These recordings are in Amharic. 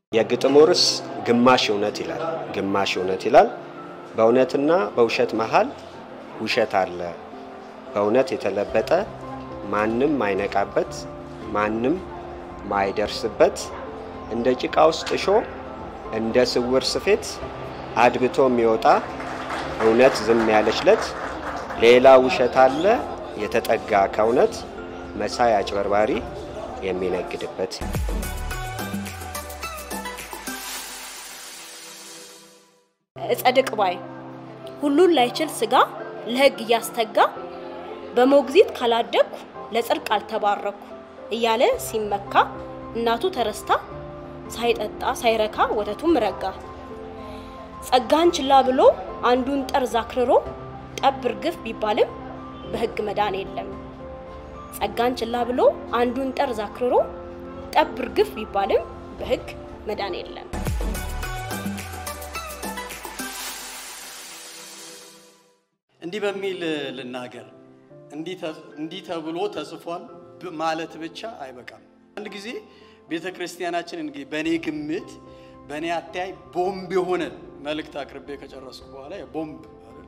የግጥሙ ርዕስ ግማሽ እውነት ይላል። ግማሽ እውነት ይላል። በእውነትና በውሸት መሃል ውሸት አለ። በእውነት የተለበጠ ማንም ማይነቃበት ማንም ማይደርስበት እንደ ጭቃ ውስጥ እሾ እንደ ስውር ስፌት አድብቶ የሚወጣ እውነት ዝም ያለችለት ሌላ ውሸት አለ የተጠጋ ከእውነት መሳይ አጭበርባሪ የሚነግድበት እጸድቅ ባይ ሁሉን ላይችል ስጋ ለሕግ እያስተጋ በሞግዚት ካላደግኩ ለጽድቅ አልተባረኩ እያለ ሲመካ እናቱ ተረስታ ሳይጠጣ ሳይረካ ወተቱም ረጋ። ጸጋን ችላ ብሎ አንዱን ጠርዝ አክርሮ ጠብ እርግፍ ቢባልም በሕግ መዳን የለም። ጸጋን ችላ ብሎ አንዱን ጠርዝ አክርሮ ጠብ እርግፍ ቢባልም በሕግ መዳን የለም። እንዲህ በሚል ልናገር፣ እንዲህ ተብሎ ተጽፏል ማለት ብቻ አይበቃም። አንድ ጊዜ ቤተ ክርስቲያናችን እንግዲህ በእኔ ግምት በእኔ አተያይ ቦምብ የሆነ መልእክት አቅርቤ ከጨረስኩ በኋላ ቦምብ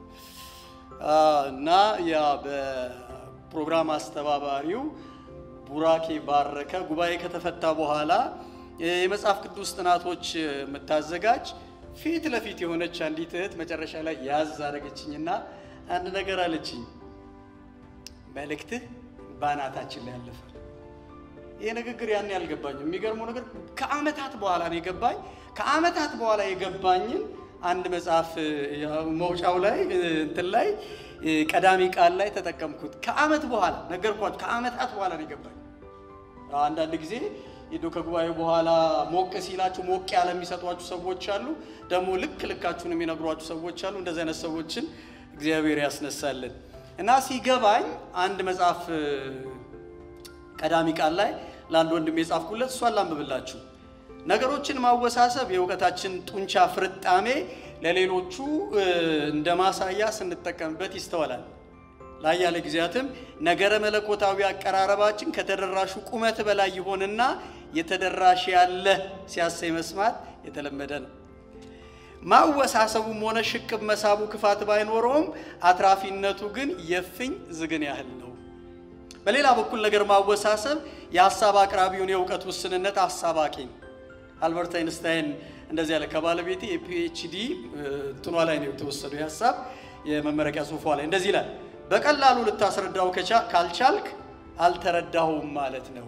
እና ያ በፕሮግራም አስተባባሪው ቡራኬ ባረከ ጉባኤ ከተፈታ በኋላ የመጽሐፍ ቅዱስ ጥናቶች የምታዘጋጅ ፊት ለፊት የሆነች አንዲት እህት መጨረሻ ላይ ያዝ አደረገችኝና አንድ ነገር አለችኝ። መልእክትህ በአናታችን ላይ ያለፈ። ይሄ ንግግር ያን ያልገባኝም። የሚገርመው ነገር ከአመታት በኋላ ነው የገባኝ። ከአመታት በኋላ የገባኝን አንድ መጽሐፍ መውጫው ላይ እንትን ላይ ቀዳሚ ቃል ላይ ተጠቀምኩት። ከአመት በኋላ ነገርኳችሁ። ከአመታት በኋላ ነው የገባኝ። አንዳንድ ጊዜ ሄዶ ከጉባኤው በኋላ ሞቅ ሲላችሁ ሞቅ ያለ የሚሰጧችሁ ሰዎች አሉ። ደግሞ ልክ ልካችሁን የሚነግሯችሁ ሰዎች አሉ። እንደዚህ አይነት ሰዎችን እግዚአብሔር ያስነሳልን እና ሲገባኝ አንድ መጽሐፍ ቀዳሚ ቃል ላይ ለአንድ ወንድም የጻፍኩለት እሷን ላንብብላችሁ። ነገሮችን ማወሳሰብ የእውቀታችን ጡንቻ ፍርጣሜ ለሌሎቹ እንደ ማሳያ ስንጠቀምበት ይስተዋላል። ለአያሌ ጊዜያትም ነገረ መለኮታዊ አቀራረባችን ከተደራሹ ቁመት በላይ ይሆንና የተደራሽ ያለ ሲያሰኝ መስማት የተለመደ ነው። ማወሳሰቡም ሆነ ሽቅብ መሳቡ ክፋት ባይኖረውም አትራፊነቱ ግን የፍኝ ዝግን ያህል ነው። በሌላ በኩል ነገር ማወሳሰብ የሀሳብ አቅራቢውን የእውቀት ውስንነት አሳባቂ ነው። አልበርት አይንስታይን እንደዚህ ያለ ከባለቤቴ የፒኤችዲ እንትኗ ላይ ነው የተወሰዱ የሀሳብ የመመረቂያ ጽሑፏ ላይ እንደዚህ ይላል። በቀላሉ ልታስረዳው ካልቻልክ አልተረዳሁም ማለት ነው።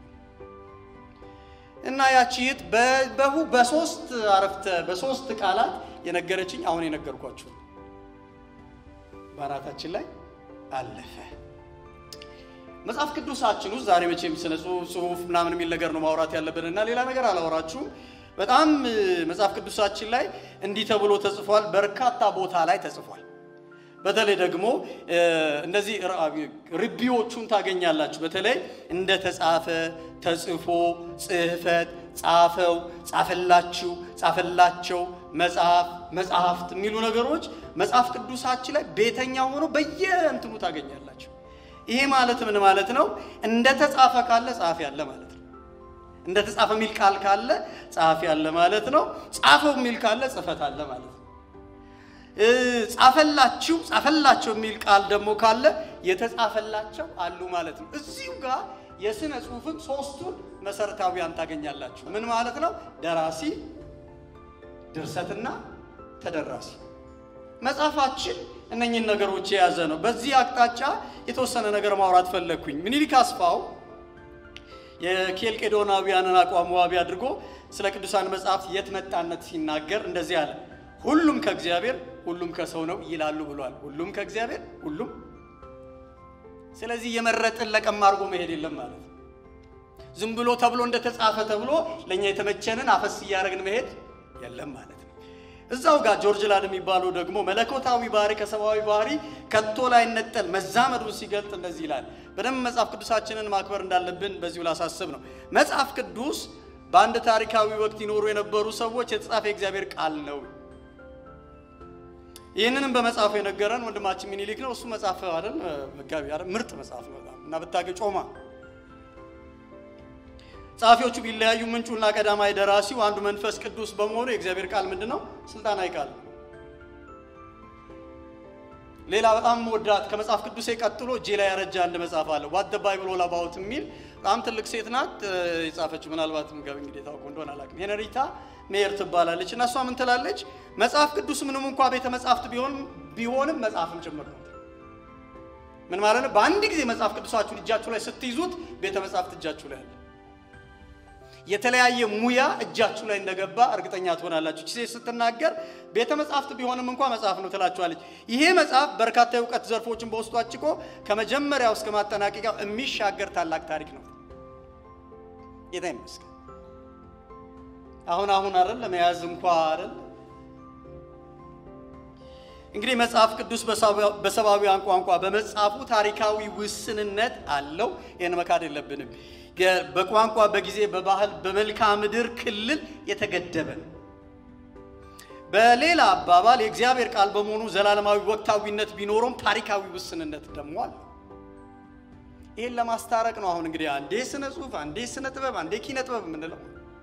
እና ያቺ እህት በሶስት አረፍተ በሶስት ቃላት የነገረችኝ አሁን የነገርኳችሁ በአናታችን ላይ አለፈ። መጽሐፍ ቅዱሳችን ውስጥ ዛሬ መቼም ስነ ጽሁፍ ምናምን የሚል ነገር ነው ማውራት ያለብን እና ሌላ ነገር አላወራችሁም። በጣም መጽሐፍ ቅዱሳችን ላይ እንዲህ ተብሎ ተጽፏል። በርካታ ቦታ ላይ ተጽፏል። በተለይ ደግሞ እንደዚህ ርቢዎቹን ታገኛላችሁ። በተለይ እንደ ተጻፈ፣ ተጽፎ፣ ጽሕፈት፣ ጻፈው፣ ጻፈላችሁ፣ ጻፈላቸው፣ መጽሐፍ፣ መጽሐፍት የሚሉ ነገሮች መጽሐፍ ቅዱሳችን ላይ ቤተኛ ሆኖ በየእንትኑ ታገኛላችሁ። ይሄ ማለት ምን ማለት ነው? እንደ ተጻፈ ካለ ጸሐፊ ያለ ማለት ነው። እንደ ተጻፈ የሚል ቃል ካለ ጸሐፊ ያለ ማለት ነው። ጻፈው የሚል ካለ ጽሕፈት አለ ማለት ነው። ጻፈላችሁ ጻፈላቸው የሚል ቃል ደግሞ ካለ የተጻፈላቸው አሉ ማለት ነው። እዚሁ ጋር የሥነ ጽሑፍን ሶስቱን መሰረታዊያን ታገኛላችሁ። ምን ማለት ነው? ደራሲ፣ ድርሰትና ተደራሲ። መጽሐፋችን እነኝህን ነገሮች የያዘ ነው። በዚህ አቅጣጫ የተወሰነ ነገር ማውራት ፈለግኩኝ። ምኒልክ አስፋው የኬልቄዶናውያንን አቋም ዋቢ አድርጎ ስለ ቅዱሳን መጽሐፍት የት መጣነት ሲናገር እንደዚህ አለ። ሁሉም ከእግዚአብሔር ሁሉም ከሰው ነው ይላሉ ብሏል። ሁሉም ከእግዚአብሔር ሁሉም። ስለዚህ የመረጥን ለቀም አድርጎ መሄድ የለም ማለት ነው። ዝም ብሎ ተብሎ እንደተጻፈ ተብሎ ለእኛ የተመቸንን አፈስ እያደረግን መሄድ የለም ማለት ነው። እዛው ጋር ጆርጅ ላድ የሚባለው ደግሞ መለኮታዊ ባህሪ ከሰብአዊ ባህሪ ከቶ ላይ ነጠል መዛመዱን ሲገልጥ እንደዚህ ይላል። በደንብ መጽሐፍ ቅዱሳችንን ማክበር እንዳለብን በዚሁ ላሳስብ ነው። መጽሐፍ ቅዱስ በአንድ ታሪካዊ ወቅት ይኖሩ የነበሩ ሰዎች የተጻፈ የእግዚአብሔር ቃል ነው። ይህንንም በመጽሐፉ የነገረን ወንድማችን ሚኒሊክ ነው። እሱ መጽሐፍ አይደል መጋቢ አይደል ምርጥ መጽሐፍ ነው እና ብታገ ጮማ ጸሐፊዎቹ ቢለያዩ ምንጩና ቀዳማይ ደራሲው አንዱ መንፈስ ቅዱስ በመሆኑ የእግዚአብሔር ቃል ምንድን ነው? ስልጣናዊ ቃል ነው። ሌላ በጣም ወዳት ከመጽሐፍ ቅዱሴ ቀጥሎ እጄ ላይ ያረጃ አንድ መጽሐፍ አለ ዋት ባይብል ኦል አባውት የሚል በጣም ትልቅ ሴት ናት የጻፈችው። ምናልባት ምገብ እንግዲህ ታውቁ እንደሆነ አላውቅም። ሄነሪታ ሜየር ትባላለች እና እሷ ምን ትላለች? መጽሐፍ ቅዱስ ምንም እንኳ ቤተ መጽሐፍት ቢሆንም ቢሆንም መጽሐፍም ጭምር ነው። ምን ማለት ነው? በአንድ ጊዜ መጽሐፍ ቅዱሳችሁን እጃችሁ ላይ ስትይዙት ቤተ መጽሐፍት እጃችሁ ላይ አለ። የተለያየ ሙያ እጃችሁ ላይ እንደገባ እርግጠኛ ትሆናላችሁ። ሴት ስትናገር ቤተ መጽሐፍት ቢሆንም እንኳ መጽሐፍ ነው ትላችኋለች። ይሄ መጽሐፍ በርካታ የእውቀት ዘርፎችን በውስጡ አጭቆ ከመጀመሪያው እስከ ማጠናቀቂያው የሚሻገር ታላቅ ታሪክ ነው። ጌታ ይመስገን። አሁን አሁን አይደል ለመያዝ እንኳ አይደል እንግዲህ መጽሐፍ ቅዱስ በሰብአዊያን ቋንቋ በመጽሐፉ ታሪካዊ ውስንነት አለው። ይህን መካድ የለብንም። በቋንቋ በጊዜ በባህል በመልክዓ ምድር ክልል የተገደበ ነው። በሌላ አባባል የእግዚአብሔር ቃል በመሆኑ ዘላለማዊ ወቅታዊነት ቢኖረውም ታሪካዊ ውስንነት ደግሞ አለ። ይህን ለማስታረቅ ነው አሁን እንግዲህ አንዴ ስነ ጽሁፍ፣ አንዴ ስነ ጥበብ፣ አንዴ ኪነ ጥበብ የምንለው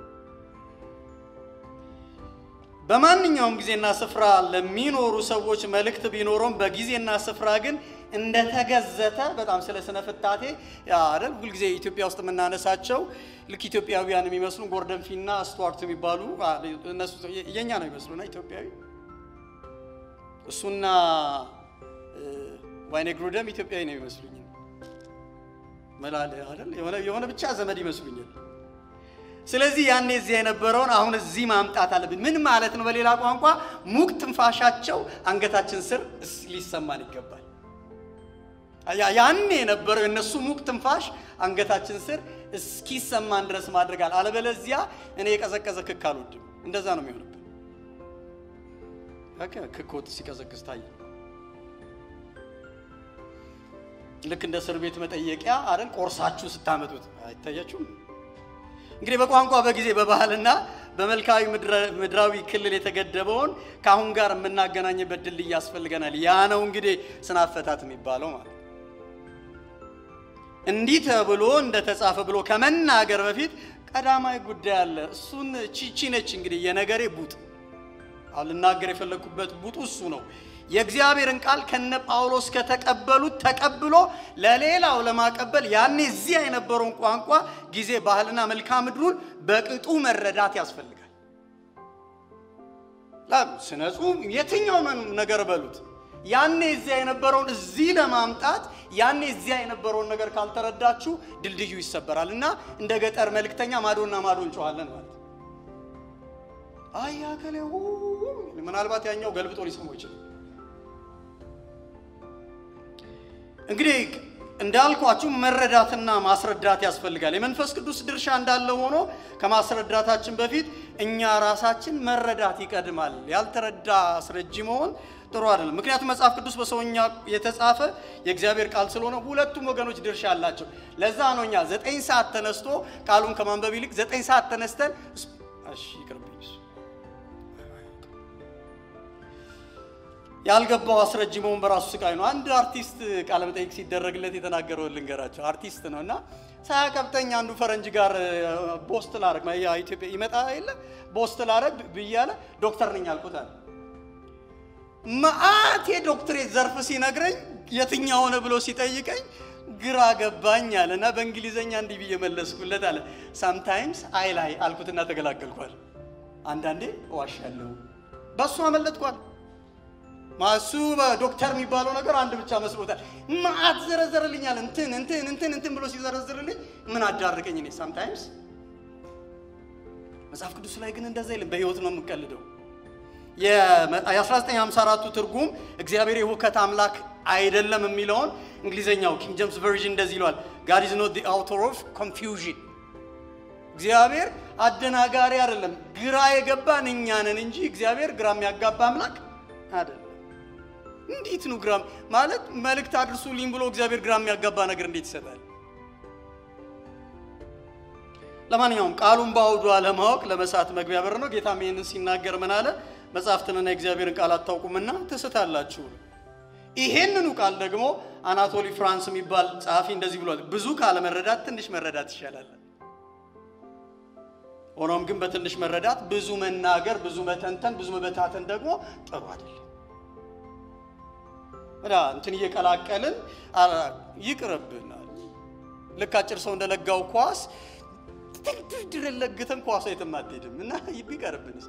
በማንኛውም ጊዜና ስፍራ ለሚኖሩ ሰዎች መልእክት ቢኖረውም በጊዜና ስፍራ ግን እንደተገዘተ በጣም ስለ ስነ ፍታቴ አይደል ሁልጊዜ ኢትዮጵያ ውስጥ የምናነሳቸው ልክ ኢትዮጵያውያን የሚመስሉ ጎርደን ፊና ስቱዋርት የሚባሉ እነሱ የኛ ነው የሚመስሉና ኢትዮጵያዊ እሱና ዋይኔ ግሩደም ኢትዮጵያዊ ነው የሚመስሉኝ መላል አይደል የሆነ ብቻ ዘመድ ይመስሉኛል። ስለዚህ ያኔ እዚያ የነበረውን አሁን እዚህ ማምጣት አለብን። ምን ማለት ነው? በሌላ ቋንቋ ሙቅ ትንፋሻቸው አንገታችን ስር ሊሰማን ይገባል። ያኔ የነበረው የእነሱ ሙቅ ትንፋሽ አንገታችን ስር እስኪሰማን ድረስ ማድረጋል። አለበለዚያ እኔ የቀዘቀዘ ክክ አልወድም። እንደዛ ነው የሚሆንብን። ክክ ወጥ ሲቀዘቅዝ ታየ። ልክ እንደ እስር ቤት መጠየቂያ አይደል? ቆርሳችሁ ስታመጡት አይታያችሁም? እንግዲህ በቋንቋ በጊዜ በባህልና በመልካዊ ምድራዊ ክልል የተገደበውን ከአሁን ጋር የምናገናኝበት ድልድይ ያስፈልገናል። ያ ነው እንግዲህ ስነ አፈታት የሚባለው ማለት እንዲህ ተብሎ እንደተጻፈ ብሎ ከመናገር በፊት ቀዳማዊ ጉዳይ አለ። እሱን ቺቺ ነች እንግዲህ የነገሬ ቡጥ። አሁን ልናገር የፈለግኩበት ቡጡ እሱ ነው። የእግዚአብሔርን ቃል ከነ ጳውሎስ ከተቀበሉት ተቀብሎ ለሌላው ለማቀበል ያኔ እዚያ የነበረውን ቋንቋ፣ ጊዜ፣ ባህልና መልክዓ ምድሩን በቅጡ መረዳት ያስፈልጋል። ስነ ጽሁፍ የትኛው ነገር በሉት ያኔ እዚያ የነበረውን እዚህ ለማምጣት ያኔ እዚያ የነበረውን ነገር ካልተረዳችሁ ድልድዩ ይሰበራል እና እንደ ገጠር መልእክተኛ ማዶና ማዶ እንጨዋለን ማለት አያ ከሌ ምናልባት ያኛው ገልብጦ ሊሰማው ይችላል። እንግዲህ እንዳልኳችሁ መረዳትና ማስረዳት ያስፈልጋል። የመንፈስ ቅዱስ ድርሻ እንዳለ ሆኖ ከማስረዳታችን በፊት እኛ ራሳችን መረዳት ይቀድማል። ያልተረዳ አስረጂ መሆን ጥሩ አይደለም። ምክንያቱም መጽሐፍ ቅዱስ በሰውኛ የተጻፈ የእግዚአብሔር ቃል ስለሆነ ሁለቱም ወገኖች ድርሻ አላቸው። ለዛ ነው እኛ ዘጠኝ ሰዓት ተነስቶ ቃሉን ከማንበብ ይልቅ ዘጠኝ ሰዓት ተነስተን እሺ ይቅርብኝ ያልገባው አስረጅ መሆን በራሱ ስቃይ ነው። አንድ አርቲስት ቃለ መጠይቅ ሲደረግለት የተናገረውን ልንገራቸው። አርቲስት ነው እና ሳያቀብጠኝ አንዱ ፈረንጅ ጋር ቦስት ላረግ ኢትዮጵያ ይመጣ የለ ቦስት ላረግ ብያለ ዶክተር ነኝ አልኩት አለ። መአት የዶክትሬት ዘርፍ ሲነግረኝ የትኛው ሆነ ብሎ ሲጠይቀኝ ግራ ገባኝ አለ እና በእንግሊዘኛ እንዲህ ብዬ መለስኩለት አለ። ሳምታይምስ አይ ላይ አልኩትና ተገላገልኳል። አንዳንዴ እዋሻለሁ፣ በእሱ አመለጥኳል። ማሱ ዶክተር የሚባለው ነገር አንድ ብቻ መስሎታል። ማአት ዘረዘርልኛል። እንትን እንትን እንትን እንትን ብሎ ሲዘረዝርልኝ ምን አዳርቀኝ እኔ ሳምታይምስ። መጽሐፍ ቅዱስ ላይ ግን እንደዛ የለም። በህይወት ነው የምቀልደው። የ1954ቱ ትርጉም እግዚአብሔር የሁከት አምላክ አይደለም የሚለውን እንግሊዘኛው ኪንግ ጄምስ ቨርዥን እንደዚህ ይለዋል፣ ጋድ ኢዝ ኖት ዘ አውተር ኦፍ ኮንፊውዥን። እግዚአብሔር አደናጋሪ አይደለም። ግራ የገባን እኛ ነን እንጂ እግዚአብሔር ግራ የሚያጋባ አምላክ አይደለም። እንዴት ነው ግራ ማለት መልእክት አድርሱልኝ ብሎ እግዚአብሔር ግራ የሚያጋባ ነገር እንዴት ይሰጣል? ለማንኛውም ቃሉን በአውዱ አለማወቅ ለመሳት መግቢያ በር ነው። ጌታም ይህንን ሲናገር ምን አለ? መጽሐፍትንና የእግዚአብሔርን ቃል አታውቁምና ትስታላችሁ። ይሄንኑ ቃል ደግሞ አናቶሊ ፍራንስ የሚባል ጸሐፊ እንደዚህ ብሏል፣ ብዙ ካለመረዳት ትንሽ መረዳት ይሻላል። ሆኖም ግን በትንሽ መረዳት ብዙ መናገር፣ ብዙ መተንተን፣ ብዙ መበታተን ደግሞ ጥሩ አይደለም። እና እንትን እየቀላቀልን ይቅርብናል። ልክ አጭር ሰው እንደለጋው ኳስ ድር ለግተን ኳሷ የትም አትሄድም እና ቢቀርብንስ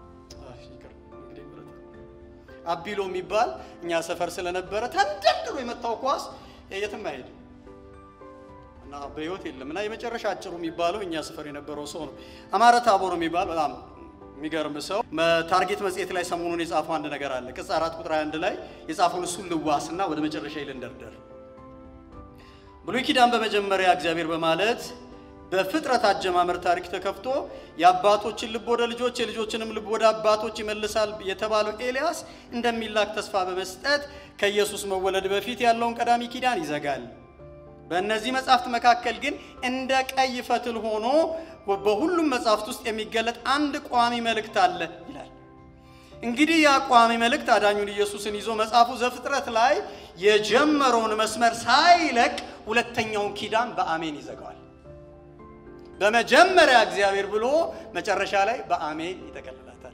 አቢሎ የሚባል እኛ ሰፈር ስለነበረ ተንደርድሮ የመታው ኳስ የትም አይሄድም እና በህይወት የለም እና የመጨረሻ አጭሩ የሚባለው እኛ ሰፈር የነበረው ሰው ነው። አማረ ታቦር የሚባል በጣም የሚገርም ሰው ታርጌት መጽሔት ላይ ሰሞኑን የጻፈው አንድ ነገር አለ። ቅጽ አራት ቁጥር አንድ ላይ የጻፈውን እሱን ልዋስና ወደ መጨረሻ ይልንደርደር። ብሉይ ኪዳን በመጀመሪያ እግዚአብሔር በማለት በፍጥረት አጀማመር ታሪክ ተከፍቶ የአባቶችን ልብ ወደ ልጆች የልጆችንም ልብ ወደ አባቶች ይመልሳል የተባለው ኤልያስ እንደሚላክ ተስፋ በመስጠት ከኢየሱስ መወለድ በፊት ያለውን ቀዳሚ ኪዳን ይዘጋል። በእነዚህ መጻሕፍት መካከል ግን እንደ ቀይ ፈትል ሆኖ በሁሉም መጻሕፍት ውስጥ የሚገለጥ አንድ ቋሚ መልእክት አለ ይላል። እንግዲህ ያ ቋሚ መልእክት አዳኙን ኢየሱስን ይዞ መጽሐፉ ዘፍጥረት ላይ የጀመረውን መስመር ሳይለቅ ሁለተኛውን ኪዳን በአሜን ይዘጋዋል። በመጀመሪያ እግዚአብሔር ብሎ መጨረሻ ላይ በአሜን ይጠቀልላታል።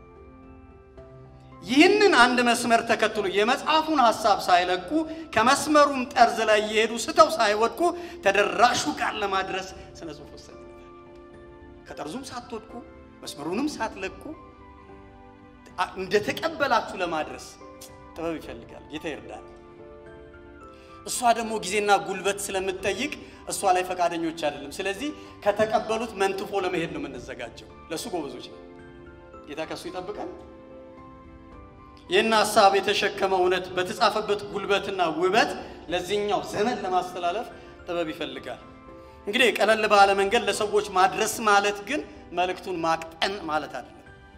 ይህንን አንድ መስመር ተከትሎ የመጽሐፉን ሐሳብ ሳይለቁ ከመስመሩም ጠርዝ ላይ እየሄዱ ስተው ሳይወድቁ ተደራሹ ቃል ለማድረስ ስነ ጽሑፍ ወሰደ። ከጠርዙም ሳትወድቁ መስመሩንም ሳትለቁ እንደተቀበላችሁ ለማድረስ ጥበብ ይፈልጋል። ጌታ ይርዳል። እሷ ደግሞ ጊዜና ጉልበት ስለምትጠይቅ እሷ ላይ ፈቃደኞች አይደለም። ስለዚህ ከተቀበሉት መንትፎ ለመሄድ ነው የምንዘጋጀው። ለእሱ ጎበዞች ነው። ጌታ ከእሱ ይጠብቃል። ይህን ሀሳብ የተሸከመ እውነት በተጻፈበት ጉልበትና ውበት ለዚህኛው ዘመን ለማስተላለፍ ጥበብ ይፈልጋል። እንግዲህ ቀለል ባለ መንገድ ለሰዎች ማድረስ ማለት ግን መልእክቱን ማቅጠን ማለት አይደለም።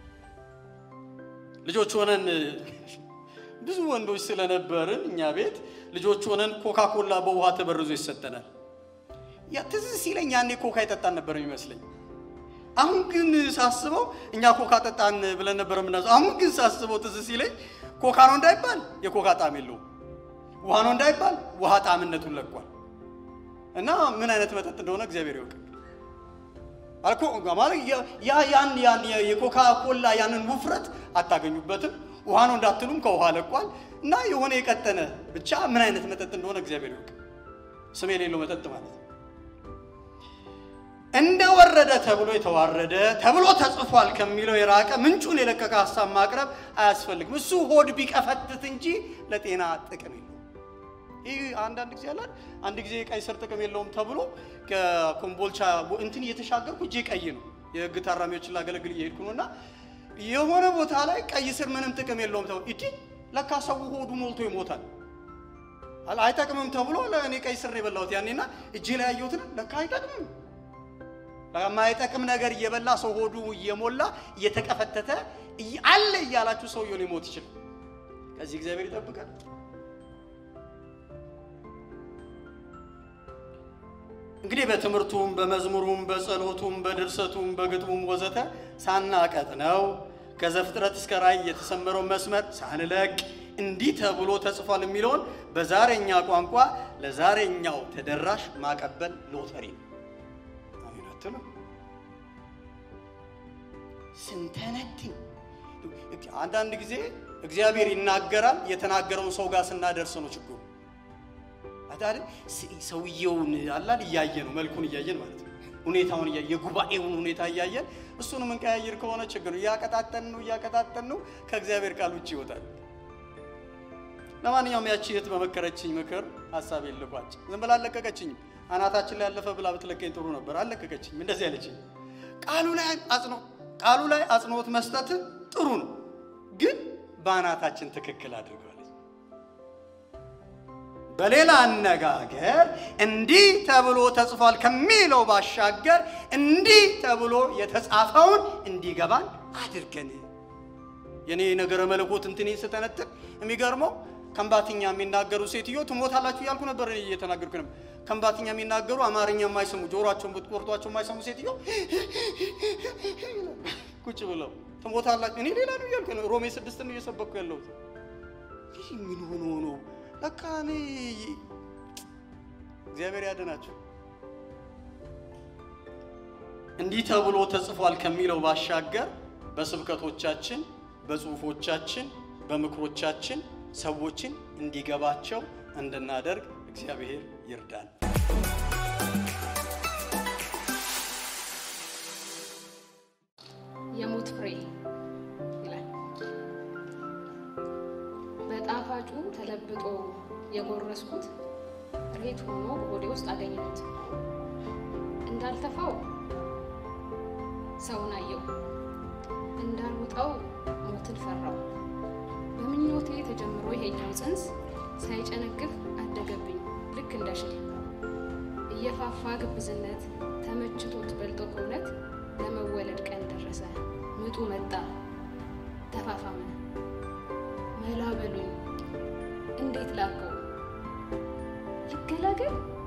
ልጆች ሆነን ብዙ ወንዶች ስለነበርን እኛ ቤት ልጆች ሆነን ኮካ ኮላ በውሃ ተበርዞ ይሰጠናል። ያ ትዝ ሲለኝ ያኔ ኮካ ይጠጣን ነበር የሚመስለኝ። አሁን ግን ሳስበው እኛ ኮካ ጠጣን ብለን ነበር የምናዘው። አሁን ግን ሳስበው ትዝ ሲለኝ ኮካ ነው እንዳይባል የኮካ ጣዕም የለውም፣ ውሃ ነው እንዳይባል ውሃ ጣዕምነቱን ለቋል። እና ምን አይነት መጠጥ እንደሆነ እግዚአብሔር ይወቅ። አልኮ ማለት ያ ያን ያን የኮካ ኮላ ያንን ውፍረት አታገኙበትም። ውሃ ነው እንዳትሉም ከውሃ ለቋል። እና የሆነ የቀጠነ ብቻ ምን አይነት መጠጥ እንደሆነ እግዚአብሔር ይወቅ። ስም የሌለው መጠጥ ማለት ነው። እንደወረደ ተብሎ የተዋረደ ተብሎ ተጽፏል ከሚለው የራቀ ምንጩን የለቀቀ ሀሳብ ማቅረብ አያስፈልግም። እሱ ሆድ ቢቀፈትት እንጂ ለጤና ጥቅም የለውም። ይህ አንዳንድ ጊዜ ያላል አንድ ጊዜ ቀይ ስር ጥቅም የለውም ተብሎ ከኮምቦልቻ እንትን እየተሻገርኩ እጄ ቀይ ነው። የህግ ታራሚዎችን ላገለግል እየሄድኩ ነው እና የሆነ ቦታ ላይ ቀይ ስር ምንም ጥቅም የለውም ተብሎ ኢዲ ለካ ሰው ሆዱ ሞልቶ ይሞታል። አይጠቅምም ተብሎ ለእኔ ቀይ ስር የበላሁት ያኔና እጄ ላይ ያየሁትን ለካ አይጠቅምም የማይጠቅም ነገር እየበላ ሰው ሆዱ እየሞላ እየተቀፈተተ አለ እያላችሁ ሰውየው ሊሞት ይችላል። ከዚህ እግዚአብሔር ይጠብቃል። እንግዲህ በትምህርቱም በመዝሙሩም በጸሎቱም በድርሰቱም በግጥሙም ወዘተ ሳናቀጥ ነው ከዘፍጥረት እስከ ራእይ የተሰመረው መስመር ሳንለቅ እንዲህ ተብሎ ተጽፏል የሚለውን በዛሬኛ ቋንቋ ለዛሬኛው ተደራሽ ማቀበል ሎተሪ ነው። አትሉ ስንተነትን አንዳንድ ጊዜ እግዚአብሔር ይናገራል። የተናገረውን ሰው ጋር ስናደርስ ነው ችግሩ። አይደል? ሰውየውን አላል እያየ ነው መልኩን እያየን ማለት ነው። ሁኔታውን እያየ የጉባኤውን ሁኔታ እያየን እሱን የምንቀያየር ከሆነ ችግር እያቀጣጠን ነው እያቀጣጠን ነው ከእግዚአብሔር ቃል ውጭ ይወጣል። ለማንኛውም ያቺ እህት በመከረችኝ ምክር ሀሳብ የልቋጭ ዝም ብላ አለቀቀችኝም። አናታችን ላይ ያለፈ ብላ ብትለቀኝ ጥሩ ነበር። አለቀቀችኝ። እንደዚህ ያለችኝ ቃሉ ላይ አጽኖ ቃሉ ላይ አጽንኦት መስጠት ጥሩ ነው፣ ግን በአናታችን ትክክል አድርገዋለች። በሌላ አነጋገር እንዲህ ተብሎ ተጽፏል ከሚለው ባሻገር እንዲህ ተብሎ የተጻፈውን እንዲገባን አድርገን የኔ ነገረ መለኮት እንትኔ ስተነትን የሚገርመው ከምባትኛ የሚናገሩ ሴትዮ ትሞታላችሁ እያልኩ ነበር እየተናገርኩ ነበር። ከምባትኛ የሚናገሩ አማርኛ የማይሰሙ ጆሮአቸውን ብትቆርጧቸው የማይሰሙ ሴትዮ ቁጭ ብለው ትሞታላችሁ። እኔ ሌላ ነው እያልኩ ነው። ሮሜ ስድስት ነው እየሰበኩ ያለሁት። ይህ ምን ሆኖ ነው? ለካ እኔ እግዚአብሔር ያድናችሁ። እንዲህ ተብሎ ተጽፏል ከሚለው ባሻገር በስብከቶቻችን፣ በጽሁፎቻችን፣ በምክሮቻችን ሰዎችን እንዲገባቸው እንድናደርግ እግዚአብሔር ይርዳል። የሞት ፍሬ ይላል። በጣፋጩ ተለብጦ የጎረስኩት ሬት ሆኖ በሆዴ ውስጥ አገኘሁት። እንዳልተፋው ሰውን አየው፣ እንዳልውጠው ሞትን ፈራው። በምኞቴ ተጀምሮ ይሄኛው ጽንስ ሳይጨነግፍ አደገብኝ ልክ እንደ ሽል እየፋፋ ግብዝነት ተመችቶት በልጦ ከእውነት ለመወለድ ቀን ደረሰ። ምጡ መጣ ተፋፋመ። መላ በሉኝ እንዴት ላከው ልገላገል